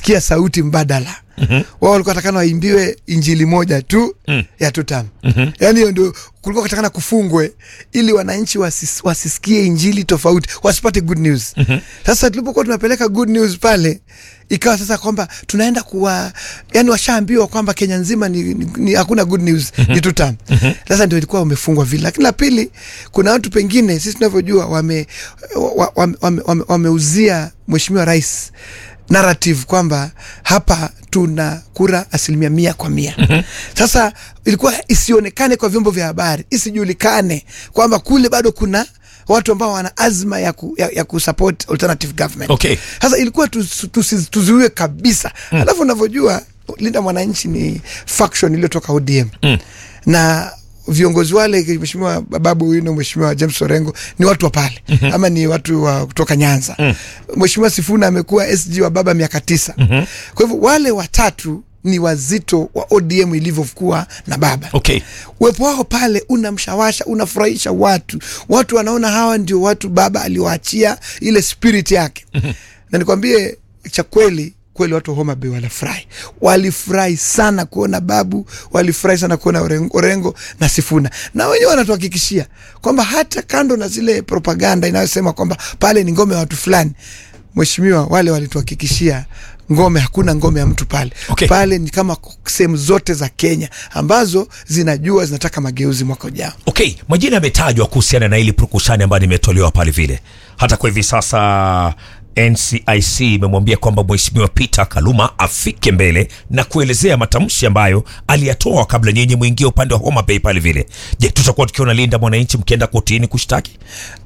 kusikia sauti mbadala mm-hmm. wao walikuwa watakana waimbiwe injili moja tu mm. ya tutam mm-hmm. yaani hiyo ndio kulikuwa katakana kufungwe ili wananchi wasis, wasisikie injili tofauti wasipate good news mm-hmm. sasa tulipokuwa tunapeleka good news pale ikawa sasa kwamba tunaenda kuwa yani washaambiwa kwamba kenya nzima ni, ni, ni hakuna good news mm-hmm. ni tutam mm-hmm. sasa ndio ilikuwa wamefungwa vile lakini la pili kuna watu pengine sisi tunavyojua wameuzia wame, wame, wame, wame wameuzia mheshimiwa rais narrative kwamba hapa tuna kura asilimia mia kwa mia mm-hmm. sasa ilikuwa isionekane kwa vyombo vya habari isijulikane kwamba kule bado kuna watu ambao wana azma ya, ku, ya, ya kusupport alternative government Okay. sasa ilikuwa tusi- tusi- tuzuiwe kabisa mm. alafu unavyojua linda mwananchi ni faction iliyotoka odm mm. na viongozi wale mheshimiwa babu wino mheshimiwa james orengo ni watu wa pale mm-hmm. ama ni watu wa kutoka nyanza mm. mheshimiwa sifuna amekuwa sg wa baba miaka tisa mm-hmm. kwa hivyo wale watatu ni wazito wa odm ilivyokuwa na baba Okay. uwepo wao pale unamshawasha unafurahisha watu watu wanaona hawa ndio watu baba aliwaachia ile spirit yake na nikwambie cha kweli kweli watu wa Homa Bay walifurahi, walifurahi sana kuona babu, walifurahi sana kuona Orengo, Orengo na Sifuna, na wenyewe wanatuhakikishia kwamba hata kando na zile propaganda inayosema kwamba pale ni ngome ya watu fulani, mheshimiwa, wale walituhakikishia ngome, hakuna ngome ya mtu pale Okay. pale ni kama sehemu zote za Kenya ambazo zinajua zinataka mageuzi mwaka ujao. Okay, majina yametajwa kuhusiana na ili purukushani ambayo nimetolewa pale vile. Hata kwa hivi sasa NCIC imemwambia kwamba Mheshimiwa Peter Kaluma afike mbele na kuelezea matamshi ambayo aliyatoa kabla nyinyi mwingie upande wa Homa Bay pale vile. Je, tutakuwa tukiona Linda Mwananchi mkienda kotini kushtaki?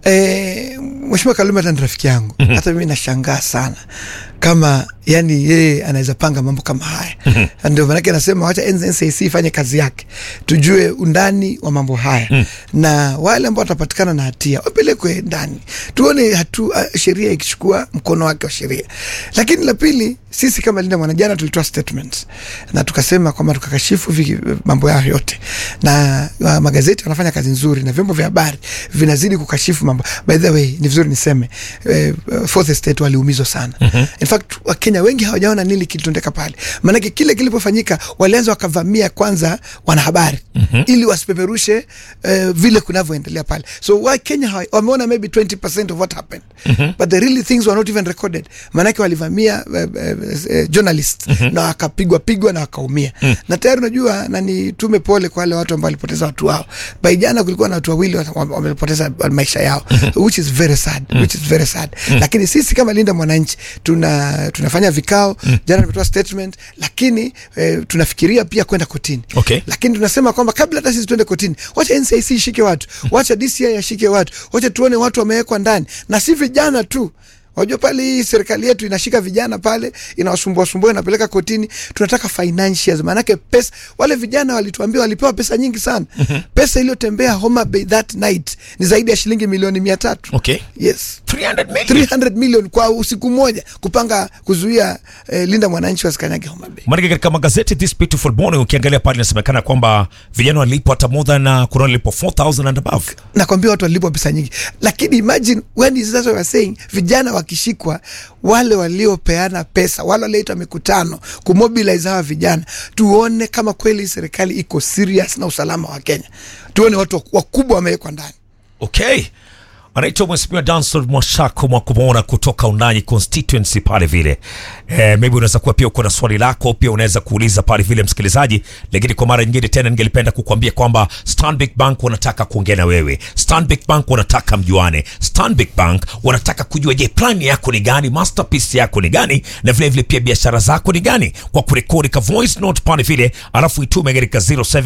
E, Mheshimiwa Kaluma hata ni rafiki yangu mm-hmm. hata mimi nashangaa sana kama yani yeye anaweza panga mambo kama haya mm-hmm. ndio maanake nasema wacha NCIC ifanye kazi yake tujue undani wa mambo haya mm. na wale ambao watapatikana na hatia wapelekwe ndani tuone hatu uh, sheria ikichukua mkono wake wa sheria lakini la pili sisi kama Linda Mwana jana tulitoa statement na tukasema kwamba tukakashifu vi- mambo yao yote na uh, magazeti wanafanya kazi nzuri na vyombo vya habari vinazidi kukashifu mambo by the way ni vizuri niseme eh, fourth estate waliumizwa sana mm-hmm. in fact wakenya wengi hawajaona nini kilitendeka pale maanake kile kilipofanyika walianza wakavamia kwanza wanahabari mm-hmm. ili wasipeperushe eh, vile kunavyoendelea pale so wakenya hawa- wameona maybe 20 of what happened mm-hmm. but the really things were not even recorded maanake walivamia eh, eh, eh, journalist mm-hmm. na wakapigwa pigwa na wakaumia mm. na tayari unajua na nitume pole kwa wale watu ambao walipoteza watu wao by jana kulikuwa na watu wawili wa- wa- wamepoteza maisha yao which is very sad which is very sad lakini sisi kama linda mwananchi tuna tunafanya vikao jana tumetoa statement lakini eh, tunafikiria pia kwenda kotini Okay. lakini tunasema kwamba kabla hata sisi tuende kotini wacha NCIC ishike watu wacha DCI ashike watu wacha tuone watu wamewekwa ndani na si vijana tu wajua pale hii serikali yetu inashika vijana pale inawasumbua sumbua inapeleka kotini tunataka financials maanake pesa wale vijana walituambia walipewa pesa nyingi sana pesa iliyotembea Homa Bay that night ni zaidi ya shilingi milioni mia tatu Okay. yes 300 million. 300 million kwa usiku mmoja kupanga kuzuia eh, linda mwananchi wasikanyage Homa Bay Maanake katika magazeti This Beautiful Morning ukiangalia pale inasemekana kwamba vijana walipwa hata more than uh, kuna walipwa 4000 and above. nakwambia watu walipwa pesa nyingi lakini imagine when is that what we're saying vijana wakishikwa wale waliopeana pesa wale walioita mikutano kumobilize hawa vijana tuone kama kweli serikali iko serious na usalama wa kenya tuone watu wakubwa wamewekwa ndani Okay. Anaitwa Mheshimiwa Danson Mwashako Mwakumona kutoka Undanyi constituency pale vile. Eh, maybe unaweza kuwa pia uko na swali lako pia unaweza kuuliza pale vile msikilizaji, lakini kwa mara nyingine tena ningelipenda kukuambia kwamba Stanbic Bank wanataka kuongea na wewe. Stanbic Bank wanataka mjuane. Stanbic Bank wanataka kujua je, plan yako ni gani, masterpiece yako ni gani na vile vile pia biashara zako ni gani, kwa kurekodi ka voice note pale vile, alafu itume katika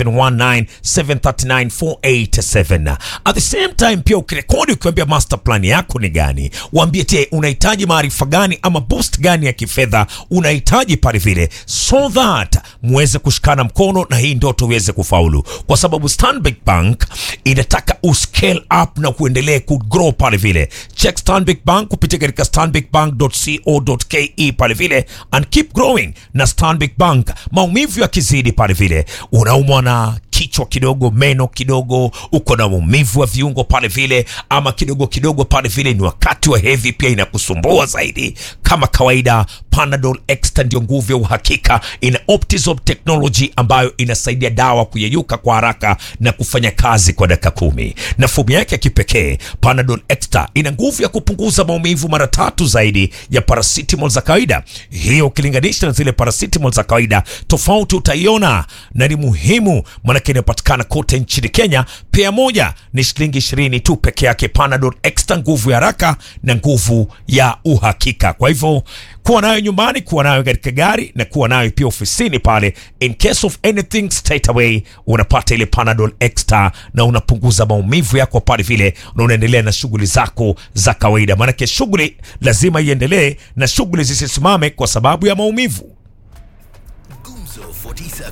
0719739487. At the same time pia ukirekodi ukiambia master plan yako ni gani, waambie te unahitaji maarifa gani ama boost gani ya kifedha unahitaji pale vile, so that muweze kushikana mkono na hii ndoto iweze kufaulu, kwa sababu Stanbic Bank inataka uscale up na kuendelee kugrow pale vile. Check Stanbic Bank kupitia katika stanbicbank.co.ke pale vile and keep growing na Stanbic Bank. Maumivu yakizidi pale vile, unaumwa na kichwa kidogo, meno kidogo, uko na maumivu wa viungo pale vile, ama kidogo kidogo pale vile ni wakati wa hedhi pia inakusumbua zaidi, kama kawaida, Panadol Extra ndio nguvu ya uhakika. Ina Optizop technology ambayo inasaidia dawa kuyeyuka kwa haraka na kufanya kazi kwa dakika kumi, na fomu yake ya kipekee Panadol Extra ina nguvu ya kupunguza maumivu mara tatu zaidi ya paracetamol za kawaida. Hiyo ukilinganisha na zile paracetamol za kawaida, tofauti utaiona, na ni muhimu maanake inapatikana kote nchini Kenya. Pea moja ni shilingi ishirini tu peke yake. Panadol Extra, nguvu ya haraka na nguvu ya uhakika. Kwa hivyo kuwa nayo nyumbani, kuwa nayo katika gari na kuwa nayo pia ofisini pale. In case of anything straight away unapata ile Panadol Extra na unapunguza maumivu yako pale vile, na unaendelea na shughuli zako za kawaida, maanake shughuli lazima iendelee na shughuli zisisimame kwa sababu ya maumivu. Gumzo 47.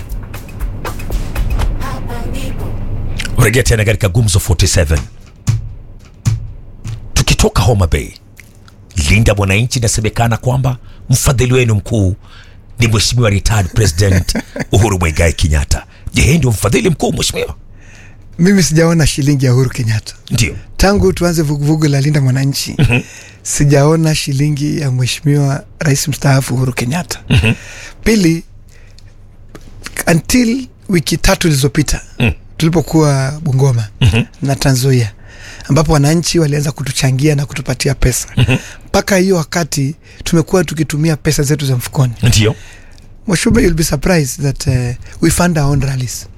Rejea tena katika Gumzo 47. Tukitoka Homa Bay, Linda Mwananchi, inasemekana kwamba mfadhili wenu mkuu ni Mheshimiwa retired President Uhuru Muigai Kenyatta. Je, yeye ndio mfadhili mkuu mheshimiwa? Mimi sijaona shilingi ya Uhuru Kenyatta Ndio. tangu tuanze vuguvugu la Linda Mwananchi. Sijaona shilingi ya mheshimiwa rais mstaafu Uhuru Kenyatta. Pili, until wiki tatu zilizopita tulipokuwa Bungoma na Trans Nzoia ambapo wananchi walianza kutuchangia na kutupatia pesa mpaka hiyo wakati tumekuwa tukitumia pesa zetu za mfukoni. Ndio. Mwashube, you'll be surprised that uh, we fund our own rallies.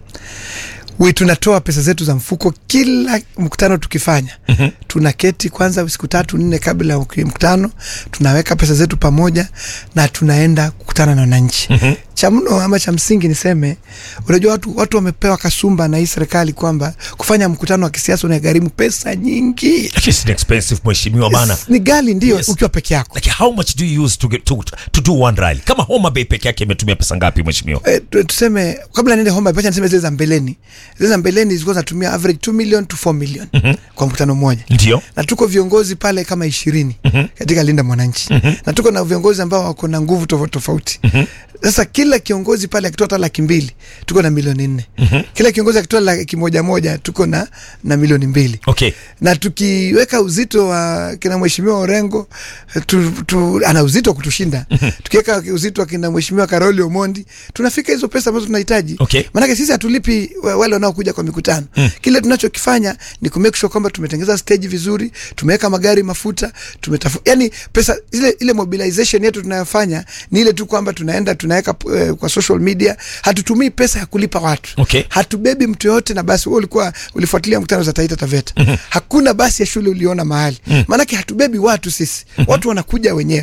We tunatoa pesa zetu za mfuko kila mkutano tukifanya. mm-hmm. Tunaketi kwanza siku tatu nne kabla ya mkutano, tunaweka pesa zetu pamoja na tunaenda kukutana na wananchi. mm-hmm. Cha mno ama cha msingi niseme, unajua watu, watu wamepewa kasumba na hii serikali kwamba kufanya mkutano wa kisiasa unagharimu pesa nyingi. Lakini si expensive mheshimiwa bana. Ni gali ndio Yes. ukiwa peke yako. Like how much do you use to get to, to do one rally? Kama Homa Bay peke yake imetumia pesa ngapi mheshimiwa? Eh, tu- tuseme kabla niende Homa Bay, acha niseme zile za mbeleni. Zile za mbeleni zilikuwa zinatumia average 2 million to 4 million kwa mkutano mmoja, Ndio. na tuko viongozi pale kama ishirini katika Linda Mwananchi na tuko na viongozi ambao wako na nguvu tofauti tofauti. Sasa kila kiongozi pale akitoa hata laki mbili tuko na milioni nne. Kila kiongozi akitoa laki moja moja tuko na, na milioni mbili Okay. na tukiweka uzito wa kina mheshimiwa Orengo tu, tu, ana uzito wa kutushinda. Tukiweka uzito wa kina mheshimiwa Karoli Omondi tunafika hizo pesa ambazo tunahitaji. Okay. Maanake sisi hatulipi wa- wale wanaokuja kwa mikutano. Kile tunachokifanya ni kumake sure kwamba tumetengeza stage vizuri, tumeweka magari mafuta, tumetafu, yani pesa ile, ile mobilization yetu tunayofanya ni ile tu kwamba tunaenda tunaweka eh, kwa social media. Hatutumii pesa ya kulipa watu Okay. hatubebi mtu yoyote na basi. Wewe ulikuwa ulifuatilia mkutano za Taita Taveta, hakuna basi ya shule uliona mahali, maanake hatubebi watu sisi, watu wanakuja wenyewe.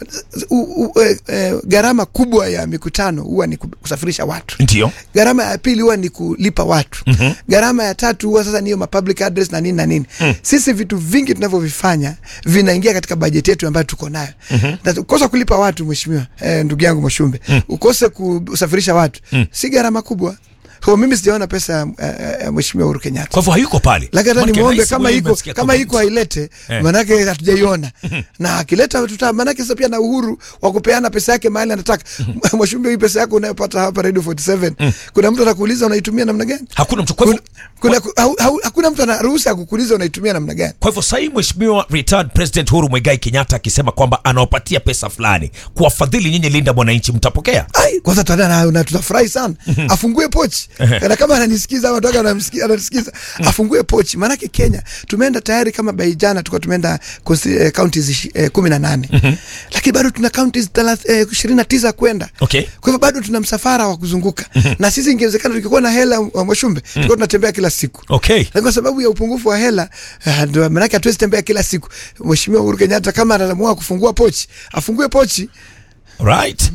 U- u- eh, eh, Gharama kubwa ya mikutano huwa ni ku- kusafirisha watu Ndio. gharama ya pili huwa ni kulipa watu. Gharama ya tatu huwa sasa niyo mapublic address na nini na nini. Sisi vitu vingi tunavyovifanya vinaingia katika bajeti yetu ambayo tuko nayo. Na ukosa kulipa watu, mheshimiwa eh, ndugu yangu Mwashumbe, ukose kusafirisha watu si gharama kubwa. Kwa mimi sijaona pesa ya uh, uh, mheshimiwa Uhuru Kenyatta Kwa hivyo hayuko pale. lakini hata Maanake nimwombe rais kama mwenyewe iko nimesikia kama comment. iko ailete, Eh. manake hatujaiona na akileta tuta, manake sasa pia na uhuru wa kupeana pesa yake mahali anataka. Mwashumbe, hii pesa yako unayopata hapa Radio 47 kuna mtu anakuuliza unaitumia namna gani? Hakuna mtu. Kwa hivyo Kuna, kuna, hau, hau, hakuna mtu ana ruhusa ya kukuuliza unaitumia namna gani. Kwa hivyo sahii Mheshimiwa retired President Uhuru Muigai Kenyatta akisema kwamba anawapatia pesa fulani kuwafadhili nyinyi Linda Mwananchi, mtapokea? Ai, kwanza tuta na, na tutafurahi sana. Afungue pochi. Na kama ananisikiza au anataka anamsikia anasikiza, afungue pochi. Maanake Kenya tumeenda tayari kama by jana tulikuwa tumeenda consti- eh, counties ishi- eh, 18. Lakini bado tuna counties thelath- eh, 29 kwenda. Okay. Kwa hivyo bado tuna msafara wa kuzunguka. Na sisi ingewezekana tukikuwa na hela wa Mwashumbe, tulikuwa tunatembea kila siku. Okay. Lakini kwa sababu ya upungufu wa hela eh, ndio maanake hatuwezi tembea kila siku. Mheshimiwa Uhuru Kenyatta kama anaamua kufungua pochi, afungue pochi. Right.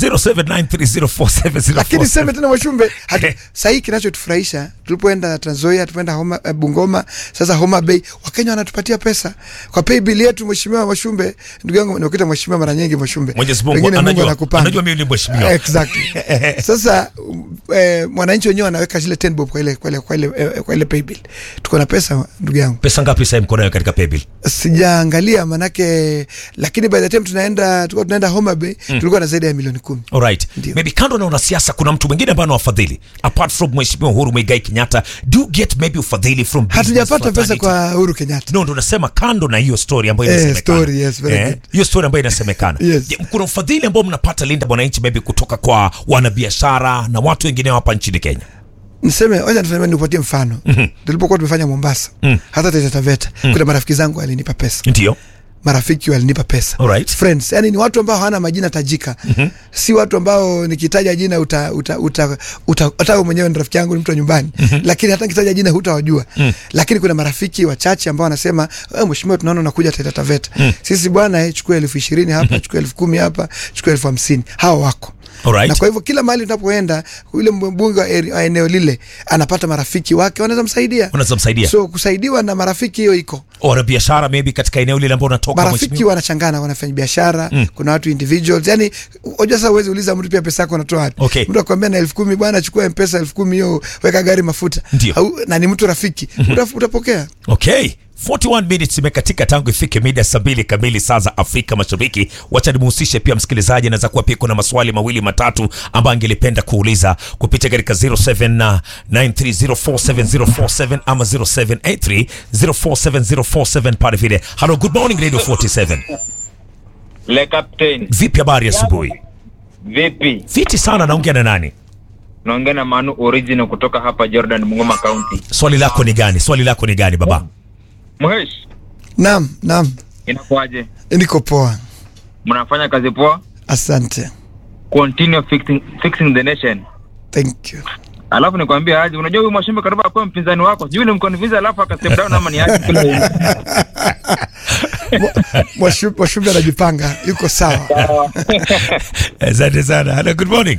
0793047047. lakini seme tena Mwashumbe, hatu- sahii kinachotufurahisha tulipoenda Trans Nzoia, tumeenda Homa, eh, Bungoma, sasa Homa Bay, Wakenya wanatupatia pesa kwa pay bill yetu. Mheshimiwa Mwashumbe, ndugu yangu, nakuita mheshimiwa mara nyingi Mwashumbe, Mwenyezi Mungu Pengine anajua- anakupanga. anajua mimi ni mheshimiwa. Exactly. Sasa um, eh, mwananchi wenyewe anaweka zile 10 bob kwa ile kwa ile kwa ile eh, kwa ile paybill tuko na pesa ndugu yangu pesa ngapi sasa mko nayo katika paybill sijaangalia manake lakini by the time tunaenda tulikuwa tunaenda Homa Bay tulikuwa na zaidi ya milioni kumi Alright. Ndio. Maybe kando na wanasiasa kuna mtu mwingine ambaye anawafadhili apart from Mheshimiwa Uhuru Muigai Kenyatta do you get maybe ufadhili from business hatujapata pesa fraternity? kwa Uhuru Kenyatta no ndo nasema kando na hiyo story ambayo Eh, inasemekana story, yes, very good. hiyo story ambayo inasemekana Yes. Je, kuna ufadhili ambao mnapata linda mwananchi maybe kutoka kwa wanabiashara na watu wengine hapa nchini Kenya niseme wacha niseme nikupatie mfano tulipokuwa tumefanya Mombasa hata Taita Taveta kuna marafiki zangu walinipa pesa ndio marafiki walinipa pesa Alright. friends yani ni watu ambao hawana majina tajika si watu ambao nikitaja jina uta uta uta, uta hata wewe mwenyewe ni rafiki yangu ni mtu wa nyumbani lakini hata nikitaja jina hutawajua lakini kuna marafiki wachache ambao wanasema eh, mheshimiwa tunaona unakuja Taita Taveta sisi bwana eh, chukua elfu ishirini hapa chukua elfu kumi hapa chukua elfu hamsini hawa wako Alright. na kwa hivyo kila mahali unapoenda yule mbunge wa eri- wa eneo lile anapata marafiki wake wanaweza msaidia unaweza msaidia so kusaidiwa na marafiki hiyo iko wanabiashara maybe katika eneo lile ambao unatoka marafiki mheshimiwa wanachangana wanafanya biashara mm. kuna watu individuals yani unajua sasa uwezi uliza mtu pia pesa yako unatoa wapi Okay. mtu akwambia na elfu kumi bwana chukua mpesa elfu kumi hiyo weka gari mafuta Ndio. Au, na ni mtu rafiki Uta- utapokea Okay. 41 minutes imekatika tangu ifike mida saa mbili kamili saa za Afrika Mashariki. Wacha nimuhusishe pia msikilizaji, anaweza kuwa pia kuna maswali mawili matatu ambayo angelipenda kuuliza kupitia katika 0793047047 ama 0783047047 pale vile. Hello, good morning Radio 47. Le Captain, Vipi habari asubuhi? vipi? Fiti sana, naongea na nani? Naongea na Manu Original kutoka hapa Jordan, Bungoma County. Swali lako ni gani? Swali lako ni gani baba? Mhesh, naam naam inakuwaje? niko poa Mnafanya kazi poa? asante Continue fixing, fixing the nation. thank you Alafu nikwambia aje, unajua huyu Mwashimbe karibu akuwa mpinzani wako, sijui ulimconvince alafu aka step down ama ni aje kule. Mwashu- mwashumbe anajipanga yuko sawa Asante sana. Hello, good morning.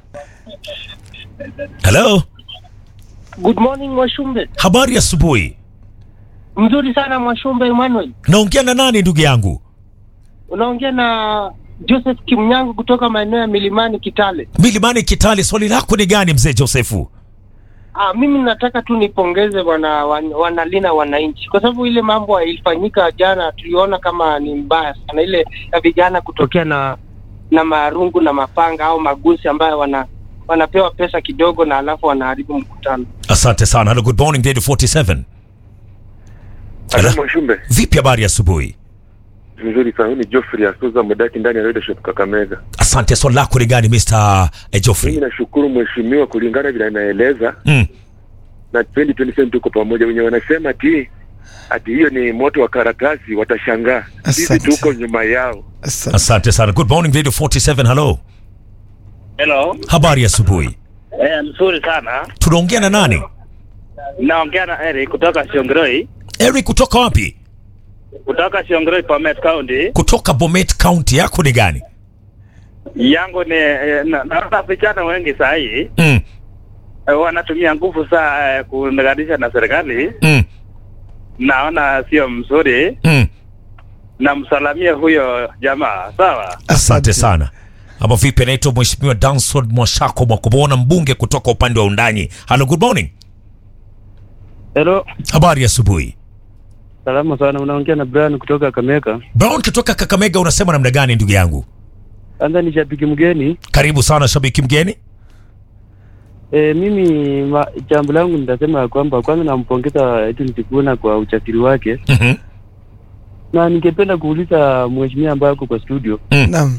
Hello, Good morning Mwashumbe. habari asubuhi. Mzuri sana Mwashumbe Emmanuel. Naongea na nani ndugu yangu? Unaongea na Joseph Kimnyango kutoka maeneo ya Milimani Kitale. Milimani Kitale, swali lako ni gani mzee Josefu? Ah, mimi nataka tu nipongeze wana, wan, wanalina wananchi kwa sababu ile mambo ilifanyika jana, tuliona kama ni mbaya sana, ile ya vijana kutokea na na marungu na mapanga au magusi ambayo wana wanapewa pesa kidogo na alafu wanaharibu mkutano. Asante sana. Hello, good morning Radio 47. Halo Hello. Mwashumbe, Vipi habari asubuhi? mzuri sana. Huyu ni Geoffrey Asuza Mudaki ndani ya Radio Shop Kakamega. Asante. Swali lako ni gani Mr. eh, Geoffrey? Mimi nashukuru mheshimiwa, kulingana vile anaeleza Mm. na 2027 tuko pamoja. Wenye wanasema ati ati hiyo ni moto wa karatasi, watashangaa. Sisi Asante. tuko nyuma yao. asante Asante sana. Good morning Radio 47. Hello. Hello. Habari asubuhi. Eh, mzuri sana. Tunaongea na nani? Naongea na Eric kutoka Shiongroi, Eric kutoka wapi? kutoka Shiongroi Bomet County. Kutoka Bomet County. Yako ni gani? Yangu ni eh, na- naona vijana wengi saa hii Mm. eh, wanatumia nguvu saa eh, kuunganisha na serikali. Mm. Naona sio mzuri, Mm. namsalamia huyo jamaa. Sawa. Asante sana. Ama vipi, anaitwa Mheshimiwa Danson Mwashako Mwakubona, mbunge kutoka upande wa Undanyi. Hello, good morning. Hello, Habari asubuhi. salama sana. Unaongea na Brian kutoka Kameka. Brown kutoka Kakamega, unasema namna gani ndugu yangu? Kwanza ni shabiki mgeni. Karibu sana shabiki mgeni. E, mimi ma, jambo langu nitasema ya kwamba kwanza nampongeza Edwin Sifuna kwa uchasiri wake, Mhm. na ningependa kuuliza mheshimiwa ambaye ako kwa studio naam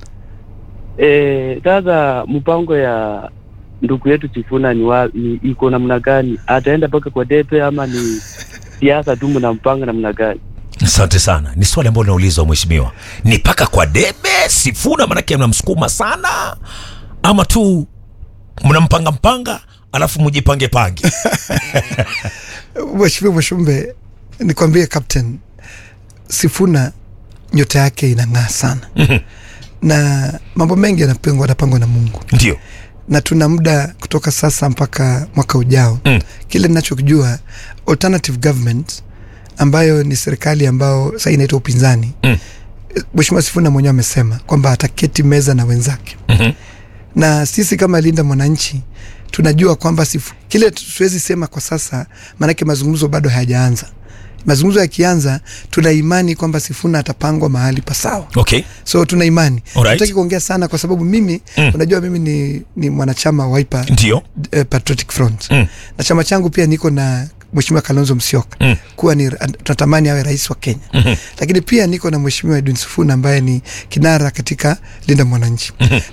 Eh, sasa mpango ya ndugu yetu Sifuna ni, wa, ni iko namna gani? Ataenda mpaka kwa debe ama ni siasa tu mnampanga namna gani? Asante sana. Ni swali ambalo linaulizwa mheshimiwa, ni paka kwa debe Sifuna, manake mnamsukuma sana, ama tu mnampanga mpanga alafu mjipange pange? Mheshimiwa Mwashumbe, nikwambie Captain Sifuna nyota yake inang'aa sana na mambo mengi yanapangwa yanapangwa na Mungu Ndio. na tuna muda kutoka sasa mpaka mwaka ujao Mm. kile ninachokijua alternative government ambayo ni serikali ambao sasa inaitwa upinzani Mm. Mheshimiwa Sifuna mwenyewe amesema kwamba ataketi meza na wenzake Mhm. na sisi kama Linda Mwananchi tunajua kwamba sifu, kile siwezi sema kwa sasa, maanake mazungumzo bado hayajaanza. Mazungumzo yakianza, tuna imani kwamba Sifuna atapangwa mahali pasawa. Okay. So tuna imani. Alright. Nataki kuongea sana kwa sababu mimi Mm. unajua mimi ni, ni mwanachama wa Wiper Ndio. eh, Patriotic Front Mm. na chama changu pia niko na Mheshimiwa Kalonzo Musyoka Mm. kuwa ni tunatamani awe rais wa Kenya Mhm. lakini pia niko na Mheshimiwa Edwin Sifuna ambaye ni kinara katika Linda Mwananchi